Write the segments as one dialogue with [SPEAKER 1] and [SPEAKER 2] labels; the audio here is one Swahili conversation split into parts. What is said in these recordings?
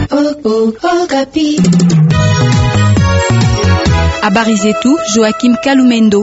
[SPEAKER 1] Habari zetu Joachim Kalumendo.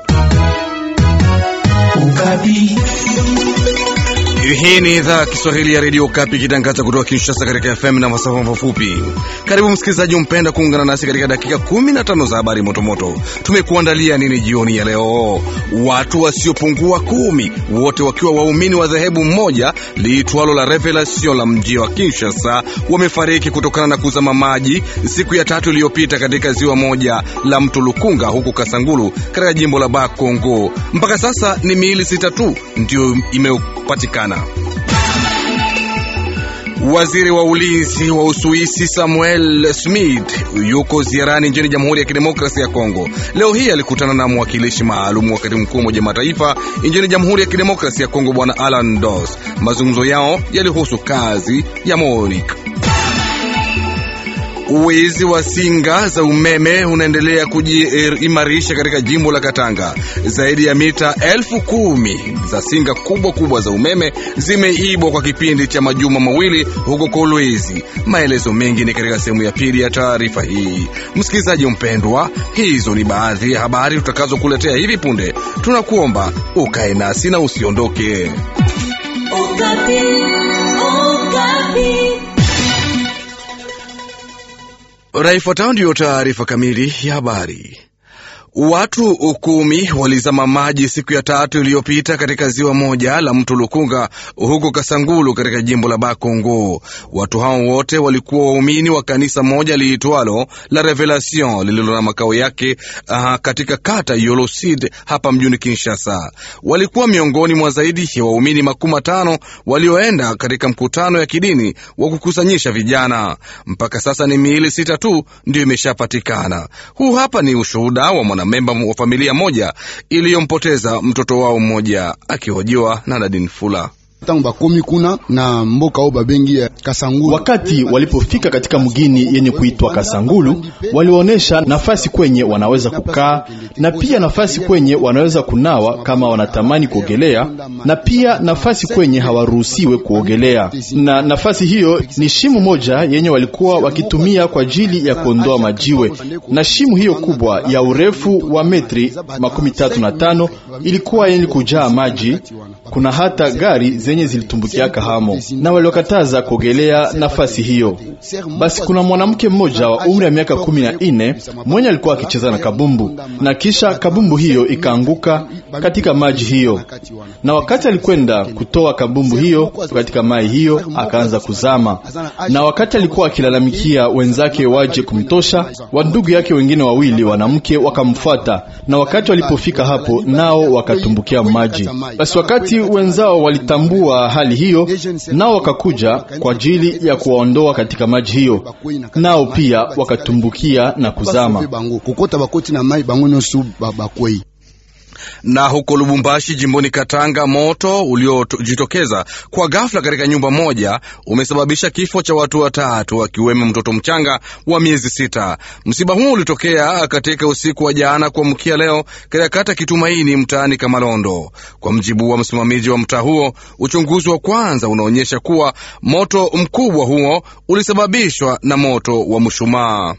[SPEAKER 2] Hii ni idhaa ya Kiswahili ya redio Kapi ikitangaza kutoka Kinshasa katika FM na masafa mafupi. Karibu msikilizaji mpenda kuungana nasi katika dakika 15 za habari motomoto. Tumekuandalia nini jioni ya leo? Watu wasiopungua kumi, wote wakiwa waumini wa dhehebu moja liitwalo la Revelation la mji wa Kinshasa, wamefariki kutokana na kuzama maji siku ya tatu iliyopita katika ziwa moja la mto Lukunga huko Kasangulu katika jimbo la Bakongo. Mpaka sasa ni miili sita tu ndio imepatikana. Waziri wa ulinzi wa Uswisi Samuel Smith yuko ziarani nchini Jamhuri ya Kidemokrasia ya Kongo. Leo hii alikutana na mwakilishi maalum wa katibu mkuu wa Umoja Mataifa nchini Jamhuri ya Kidemokrasia ya Kongo, Bwana Alan Dos. Mazungumzo yao yalihusu kazi ya MONUC. Wizi wa singa za umeme unaendelea kujiimarisha katika jimbo la Katanga. Zaidi ya mita elfu kumi za singa kubwa kubwa za umeme zimeibwa kwa kipindi cha majuma mawili huko Kolwezi. Maelezo mengi ni katika sehemu ya pili ya taarifa hii. Msikilizaji mpendwa, hizo ni baadhi ya habari tutakazokuletea hivi punde. Tunakuomba ukae nasi na usiondoke.
[SPEAKER 3] Okapi, Okapi.
[SPEAKER 2] Raifuatayo ndiyo taarifa kamili ya habari. Watu kumi walizama maji siku ya tatu iliyopita katika ziwa moja la mto Lukunga huko Kasangulu katika jimbo la Bakongo. Watu hao wote walikuwa waumini wa kanisa moja liitwalo la Revelation lililo na makao yake uh, katika kata Yolosid hapa mjini Kinshasa. Walikuwa miongoni mwa zaidi ya waumini makumi matano walioenda katika mkutano ya kidini wa kukusanyisha vijana. Mpaka sasa ni miili sita tu ndio imeshapatikana. Huu hapa ni ushuhuda wa mwana memba wa familia moja iliyompoteza mtoto wao mmoja, akihojiwa na Nadine Fula.
[SPEAKER 4] tangu bakomi kuna na mboka o babengi ya Kasangulu.
[SPEAKER 5] Wakati walipofika katika mgini yenye kuitwa Kasangulu, walionyesha nafasi kwenye wanaweza kukaa na pia nafasi kwenye wanaweza kunawa kama wanatamani kuogelea, na pia nafasi kwenye hawaruhusiwe kuogelea. Na nafasi hiyo ni shimu moja yenye walikuwa wakitumia kwa ajili ya kuondoa majiwe, na shimu hiyo kubwa ya urefu wa metri makumi tatu na tano ilikuwa yenye kujaa maji. Kuna hata gari zenye zilitumbukiaka hamo na waliokataza kuogelea nafasi hiyo. Basi kuna mwanamke mmoja wa umri wa miaka kumi na nne mwenye alikuwa akicheza na kabumbu, na kisha kabumbu hiyo ikaanguka katika maji hiyo, na wakati alikwenda kutoa kabumbu hiyo katika maji hiyo akaanza kuzama, na wakati alikuwa akilalamikia wenzake waje kumtosha, wandugu yake wengine wawili wanamke wakamfuata, na wakati walipofika hapo nao wakatumbukia maji. Basi wakati wenzao walitambua hali hiyo, nao wakakuja kwa ajili ya kuwaondoa katika maji hiyo, nao pia wakatumbukia na kuzama.
[SPEAKER 4] kokota bakoti na mai bango nyonso bakwei
[SPEAKER 2] Na huko Lubumbashi, jimboni Katanga, moto uliojitokeza kwa ghafla katika nyumba moja umesababisha kifo cha watu watatu, akiwemo mtoto mchanga wa miezi sita. Msiba huu ulitokea katika usiku wa jana kuamkia leo katika kata Kitumaini, mtaani Kamalondo. Kwa mjibu wa msimamizi wa mtaa huo, uchunguzi wa kwanza unaonyesha kuwa moto mkubwa huo ulisababishwa na moto wa mshumaa.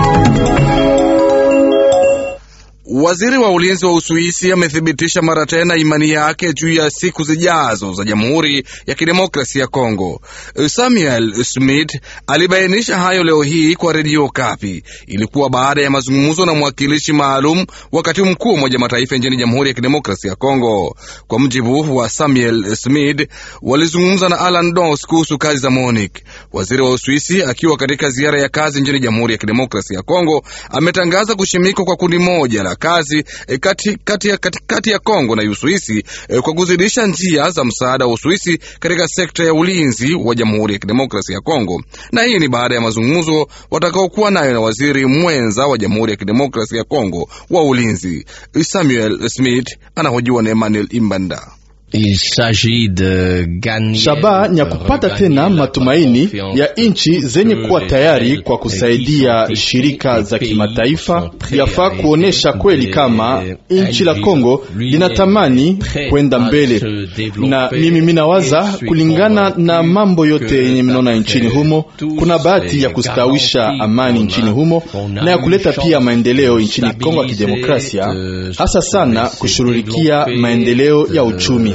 [SPEAKER 2] Waziri wa ulinzi wa Uswisi amethibitisha mara tena imani yake juu ya siku zijazo za Jamhuri ya Kidemokrasia ya Kongo. Samuel Smith alibainisha hayo leo hii kwa redio Kapi. Ilikuwa baada ya mazungumzo na mwakilishi maalum wa katibu mkuu wa Umoja Mataifa nchini Jamhuri ya Kidemokrasia ya Kongo. Kwa mjibu wa Samuel Smith, walizungumza na Alan Dos kuhusu kazi za MONUC. Waziri wa Uswisi akiwa katika ziara ya kazi nchini Jamhuri ya Kidemokrasia ya Kongo ametangaza kushimikwa kwa kundi moja la kazi e, kati, kati, ya, kati, kati ya Kongo na Uswisi e, kwa kuzidisha njia za msaada wa Uswisi katika sekta ya ulinzi wa Jamhuri ya Kidemokrasia ya Kongo. Na hii ni baada ya mazungumzo watakaokuwa nayo na waziri mwenza wa Jamhuri ya Kidemokrasia ya Kongo wa ulinzi. Samuel Smith anahojiwa na Emmanuel Imbanda.
[SPEAKER 5] Shabaha ni ya kupata tena matumaini ya nchi zenye kuwa tayari kwa kusaidia shirika za kimataifa. Yafaa kuonesha kweli kama nchi la Kongo linatamani kwenda mbele, na mimi minawaza kulingana na mambo yote yenye minaona nchini humo, kuna bahati ya kustawisha amani nchini humo na ya kuleta pia maendeleo nchini Kongo ya Kidemokrasia, hasa sana kushughulikia maendeleo ya uchumi.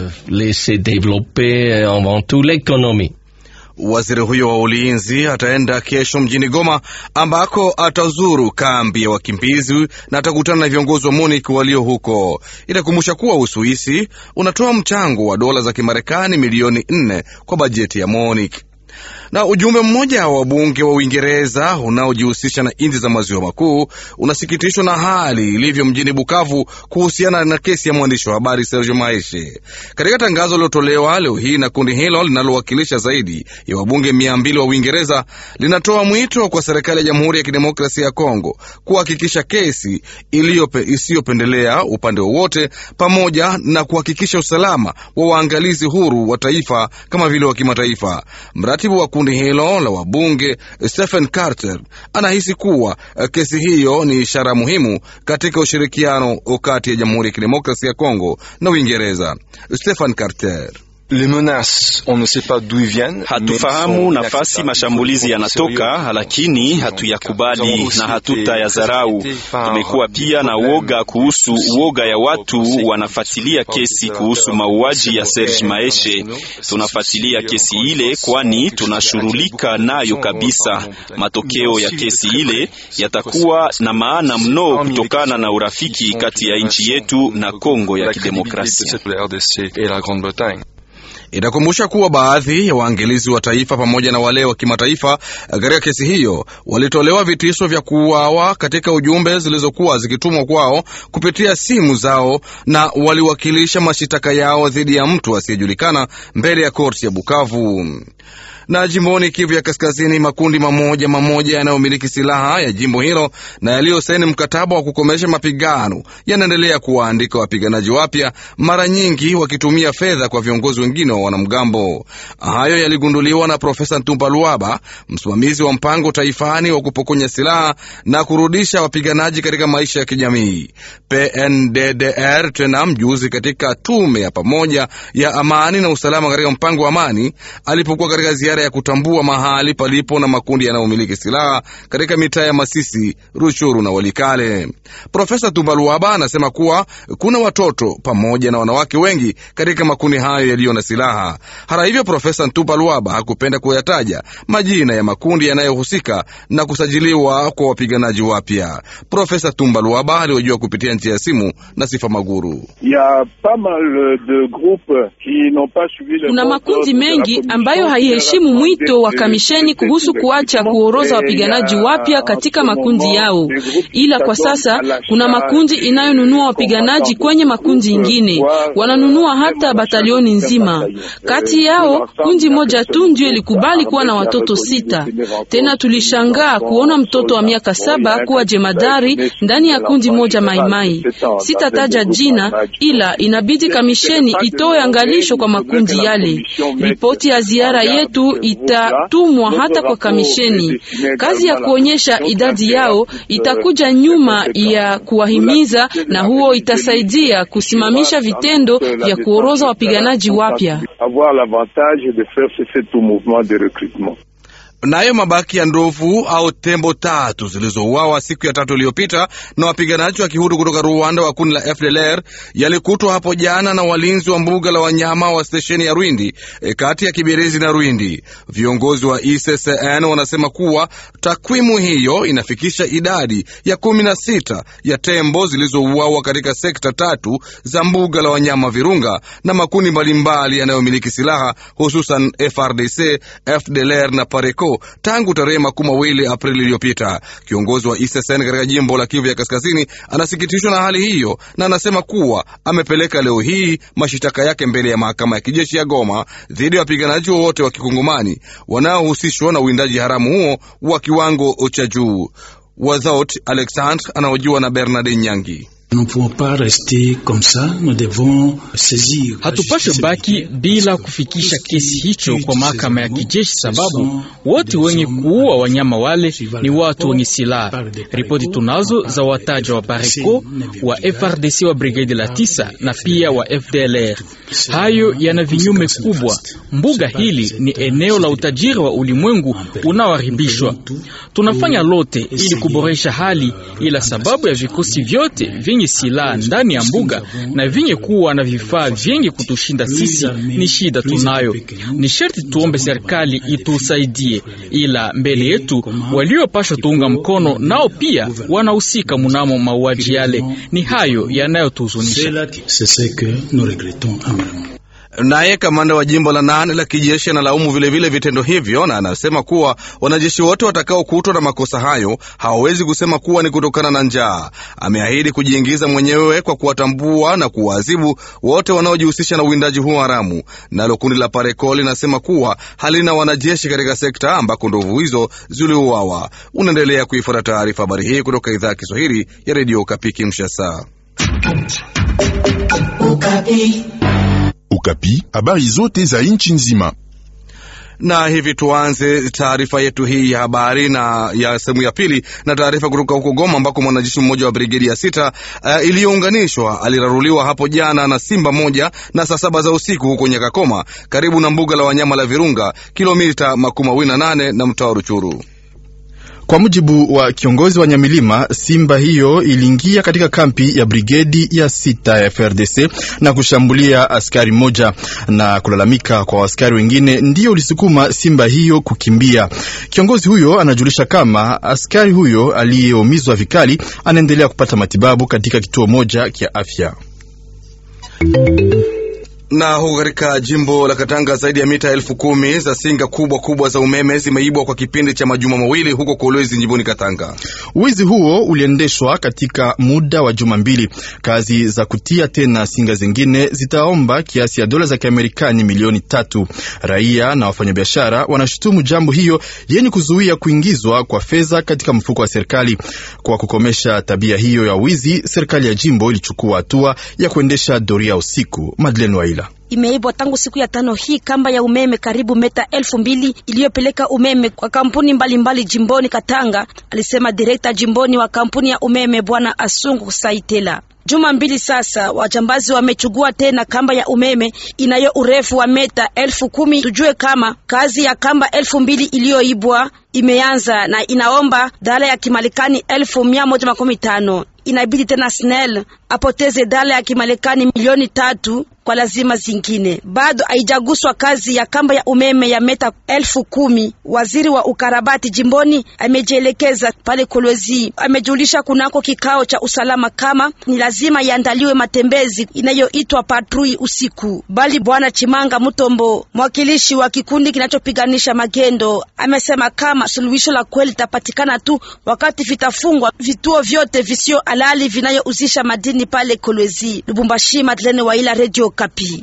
[SPEAKER 2] Waziri huyo wa ulinzi ataenda kesho mjini Goma ambako atazuru kambi ya wakimbizi na atakutana na viongozi wa MONUC walio huko. Itakumbusha kuwa Uswisi unatoa mchango wa dola za Kimarekani milioni nne kwa bajeti ya MONUC na ujumbe mmoja wa wabunge wa Uingereza unaojihusisha na nchi za maziwa makuu unasikitishwa na hali ilivyo mjini Bukavu kuhusiana na kesi ya mwandishi wa habari Serge Maeshe. Katika tangazo lilotolewa leo hii na kundi hilo linalowakilisha zaidi ya wabunge mia mbili wa Uingereza, linatoa mwito kwa serikali ya Jamhuri ya Kidemokrasia ya Kongo kuhakikisha kesi isiyopendelea upande wowote, pamoja na kuhakikisha usalama wa waangalizi huru wa taifa kama vile wa kimataifa. Mratibu wa kundi hilo la wabunge Stephen Carter anahisi kuwa kesi hiyo ni ishara muhimu katika ushirikiano kati ya Jamhuri ya Kidemokrasia ya Kongo na Uingereza. Stephen Carter
[SPEAKER 6] Hatufahamu nafasi mashambulizi yanatoka, lakini hatuyakubali na hatutayadharau. Tumekuwa pia na woga kuhusu woga ya watu wanafuatilia kesi kuhusu mauaji ya Serge Maeshe. Tunafuatilia kesi ile, kwani tunashughulika nayo kabisa. Matokeo ya kesi ile yatakuwa na maana mno kutokana na urafiki kati ya nchi yetu na Kongo ya Kidemokrasia.
[SPEAKER 2] Itakumbusha kuwa baadhi ya waangalizi wa taifa pamoja na wale wa kimataifa katika kesi hiyo walitolewa vitisho vya kuuawa katika ujumbe zilizokuwa zikitumwa kwao kupitia simu zao, na waliwakilisha mashitaka yao dhidi ya mtu asiyejulikana mbele ya korti ya Bukavu na jimboni Kivu ya Kaskazini, makundi mamoja mamoja yanayomiliki silaha ya jimbo hilo na yaliyosaini mkataba wa kukomesha mapigano yanaendelea kuwaandika wapiganaji wapya, mara nyingi wakitumia fedha kwa viongozi wengine wa wanamgambo. Hayo yaligunduliwa na Profesa Ntumba Luaba, msimamizi wa mpango taifani wa kupokonya silaha na kurudisha wapiganaji katika maisha ya kijamii PNDDR, tena mjuzi katika tume ya pamoja ya amani na usalama katika mpango wa amani alipokuwa katika ziara ya kutambua mahali palipo na makundi yanayomiliki silaha katika mitaa ya Masisi, Ruchuru na Walikale. Profesa Tumbaluaba anasema kuwa kuna watoto pamoja na wanawake wengi katika makundi hayo yaliyo na silaha. Hata hivyo, Profesa Tumbaluaba hakupenda kuyataja majina ya makundi yanayohusika na kusajiliwa kwa wapiganaji wapya. Profesa Tumbaluaba aliojua kupitia njia ya simu na Sifa Maguru.
[SPEAKER 7] Kuna makundi mengi ambayo haiheshimu mwito wa kamisheni kuhusu kuacha kuoroza wapiganaji wapya katika makundi yao, ila kwa sasa kuna makundi inayonunua wapiganaji kwenye makundi ingine, wananunua hata batalioni nzima. Kati yao kundi moja tu ndio ilikubali kuwa na watoto sita. Tena tulishangaa kuona mtoto wa miaka saba kuwa jemadari ndani ya kundi moja Maimai. Sitataja jina, ila inabidi kamisheni itoe angalisho kwa makundi yale. Ripoti ya ziara yetu itatumwa hata kwa kamisheni. Kazi ya kuonyesha idadi yao itakuja nyuma ya kuwahimiza, na huo itasaidia kusimamisha vitendo vya kuoroza wapiganaji wapya.
[SPEAKER 2] Nayo mabaki ya ndovu au tembo tatu zilizouawa siku ya tatu iliyopita na wapiganaji wa kihuru kutoka Rwanda wa kundi la FDLR yalikutwa hapo jana na walinzi wa mbuga la wanyama wa stesheni ya Rwindi e, kati ya Kibirizi na Rwindi. Viongozi wa ICCN wanasema kuwa takwimu hiyo inafikisha idadi ya kumi na sita ya tembo zilizouawa katika sekta tatu za mbuga la wanyama Virunga na makundi mbalimbali yanayomiliki silaha hususan FRDC, FDLR na Pareco tangu tarehe makumi mawili Aprili iliyopita. Kiongozi wa ISSN katika jimbo la Kivu ya Kaskazini anasikitishwa na hali hiyo na anasema kuwa amepeleka leo hii mashitaka yake mbele ya mahakama ya kijeshi ya Goma dhidi ya wapiganaji wowote wa kikongomani wanaohusishwa na uwindaji haramu huo wa kiwango cha juu. Without Alexandre anaojiwa na Bernard Nyangi.
[SPEAKER 8] Hatupashe baki bila kufikisha kesi hicho kwa mahakama ya kijeshi, sababu wote wenye kuua wanyama wale ni watu wenye silaha. Ripoti tunazo za wataja wa Pareco wa FRDC wa brigade la tisa na pia wa FDLR. Hayo yana vinyume kubwa. Mbuga hili ni eneo la utajiri wa ulimwengu unaoharibishwa. Tunafanya lote ili kuboresha hali, ila sababu ya vikosi vyote vyenye silaha ndani ya mbuga na vyenye kuwa na vifaa vyenye kutushinda sisi, ni shida tunayo. Ni sharti tuombe serikali itusaidie, ila mbele yetu waliopashwa tuunga mkono nao pia wanahusika munamo mauaji yale. Ni hayo yanayotuhuzunisha.
[SPEAKER 2] Naye kamanda wa jimbo la nane la kijeshi analaumu vilevile vitendo hivyo na anasema kuwa wanajeshi wote watakaokutwa na makosa hayo hawawezi kusema kuwa ni kutokana na njaa. Ameahidi kujiingiza mwenyewe kwa kuwatambua na kuwaadhibu wote wanaojihusisha na uwindaji huo haramu. Nalo kundi la Pareco linasema kuwa halina wanajeshi katika sekta ambako ndovu hizo ziliuawa. Unaendelea kuifuata taarifa habari hii kutoka idhaa ya Kiswahili ya redio Okapi Kinshasa.
[SPEAKER 9] Ukapi, habari zote za nchi nzima.
[SPEAKER 2] Na hivi tuanze taarifa yetu hii ya habari na ya sehemu ya pili na taarifa kutoka huko Goma ambako mwanajeshi mmoja wa brigedi ya sita uh, iliyounganishwa aliraruliwa hapo jana na simba moja na saa saba za usiku huko Nyakakoma karibu na mbuga la wanyama la Virunga, kilomita makumi mawili na nane na mtaa wa Ruchuru.
[SPEAKER 5] Kwa mujibu wa kiongozi wa Nyamilima, simba hiyo iliingia katika kampi ya brigedi ya sita ya FRDC na kushambulia askari mmoja, na kulalamika kwa askari wengine ndiyo ulisukuma simba hiyo kukimbia. Kiongozi huyo anajulisha kama askari huyo aliyeumizwa vikali anaendelea kupata matibabu katika kituo moja cha afya
[SPEAKER 2] na huko katika jimbo la Katanga zaidi ya mita elfu kumi za singa kubwa kubwa za umeme zimeibwa kwa kipindi cha majuma mawili huko Kolwezi jimboni Katanga.
[SPEAKER 5] Wizi huo uliendeshwa katika muda wa juma mbili. Kazi za kutia tena singa zingine zitaomba kiasi ya dola za Kiamerikani milioni tatu. Raia na wafanyabiashara wanashutumu jambo hiyo yenye kuzuia kuingizwa kwa fedha katika mfuko wa serikali. Kwa kukomesha tabia hiyo ya wizi, serikali ya jimbo ilichukua hatua ya kuendesha doria usiku. Madeleine Waila
[SPEAKER 10] imeibwa tangu siku ya tano hii kamba ya umeme karibu meta elfu mbili iliyopeleka umeme kwa kampuni mbalimbali mbali jimboni Katanga, alisema direkta jimboni wa kampuni ya umeme Bwana Asungu Saitela. Juma mbili sasa, wajambazi wamechugua tena kamba ya umeme inayo urefu wa meta elfu kumi. Tujue kama kazi ya kamba elfu mbili iliyoibwa imeanza na inaomba dola ya Kimarekani elfu mia moja makumi tano. Inabidi tena SNEL apoteze dola ya Kimarekani milioni tatu kwa lazima zingine. Bado haijaguswa kazi ya kamba ya umeme ya meta elfu kumi. Waziri wa ukarabati jimboni amejielekeza pale Kolwezi, amejulisha kunako kikao cha usalama kama ni lazima iandaliwe matembezi inayoitwa patrui usiku. Bali bwana Chimanga Mutombo, mwakilishi wa kikundi kinachopiganisha magendo, amesema kama suluhisho la kweli litapatikana tu wakati vitafungwa vituo vyote visio halali vinayouzisha madini pale Kolwezi. Lubumbashi, Madlene Waila, Radio Kapi.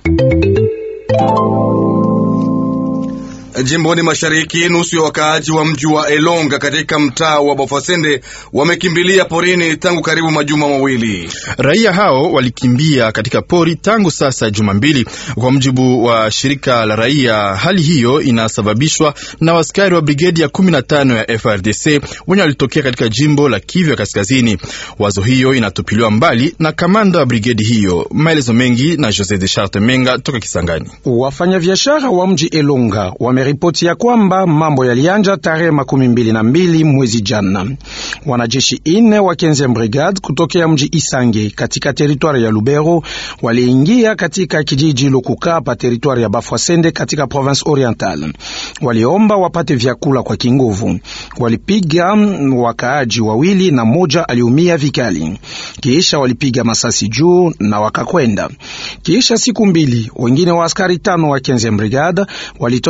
[SPEAKER 2] Jimboni mashariki, nusu ya wakaaji wa mji wa Elonga katika mtaa wa Bafasende wamekimbilia porini tangu karibu majuma mawili.
[SPEAKER 5] Raia hao walikimbia katika pori tangu sasa juma mbili, kwa mujibu wa shirika la raia. Hali hiyo inasababishwa na waskari wa brigedi ya 15 ya FRDC wenye walitokea katika jimbo la Kivu ya Kaskazini. Wazo hiyo inatupiliwa mbali na kamanda wa brigedi hiyo. Maelezo mengi na Jose de Charte Menga toka Kisangani.
[SPEAKER 11] Wafanyabiashara wa mji Elonga wame ripoti ya kwamba mambo yalianja tarehe makumi mbili na mbili mwezi jana. Wanajeshi ine wa Kenze Brigade kutokea mji Isange katika teritwari ya Lubero waliingia katika kijiji Lukuka pa teritwari ya Bafwasende katika province Oriental. Waliomba wapate vyakula kwa kinguvu. Walipiga wakaaji wawili na moja aliumia vikali, kisha walipiga masasi juu na wakakwenda. Kisha siku mbili wengine wa askari tano wa Kenze Brigade walitokea kijiji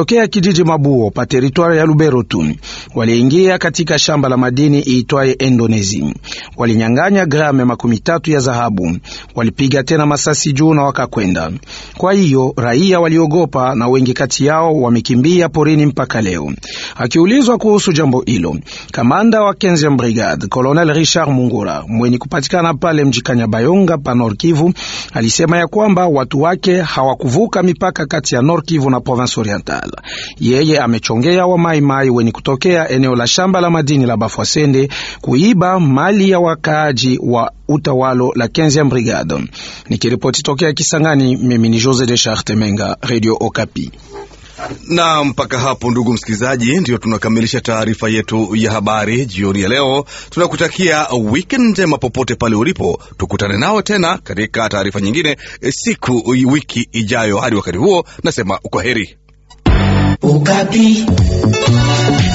[SPEAKER 11] kijiji Mabuo pa teritwari ya Lubero tu waliingia katika shamba la madini iitwaye Indonesi. Walinyang'anya grame makumi tatu ya dhahabu, walipiga tena masasi juu na wakakwenda. Kwa hiyo raia waliogopa na wengi kati yao wamekimbia porini mpaka leo. Akiulizwa kuhusu jambo hilo, kamanda wa 15 brigade Colonel Richard Mungura mwenye kupatikana pale mji Kanyabayonga pa Nord Kivu alisema ya kwamba watu wake hawakuvuka mipaka kati ya Nord Kivu na province oriental. Yeye amechongea wa maimai wenye kutokea eneo la shamba la madini la Bafwasende kuiba mali ya wakaaji wa utawalo la 15 brigade. Nikiripoti tokea Kisangani, mimi ni Jose de Charte Menga, Radio Okapi.
[SPEAKER 2] Na mpaka hapo, ndugu msikilizaji, ndio tunakamilisha taarifa yetu ya habari jioni ya leo. Tunakutakia weekend njema popote pale ulipo. Tukutane nao tena katika taarifa nyingine siku wiki ijayo. Hadi wakati huo, nasema kwa heri.
[SPEAKER 3] Ukapi.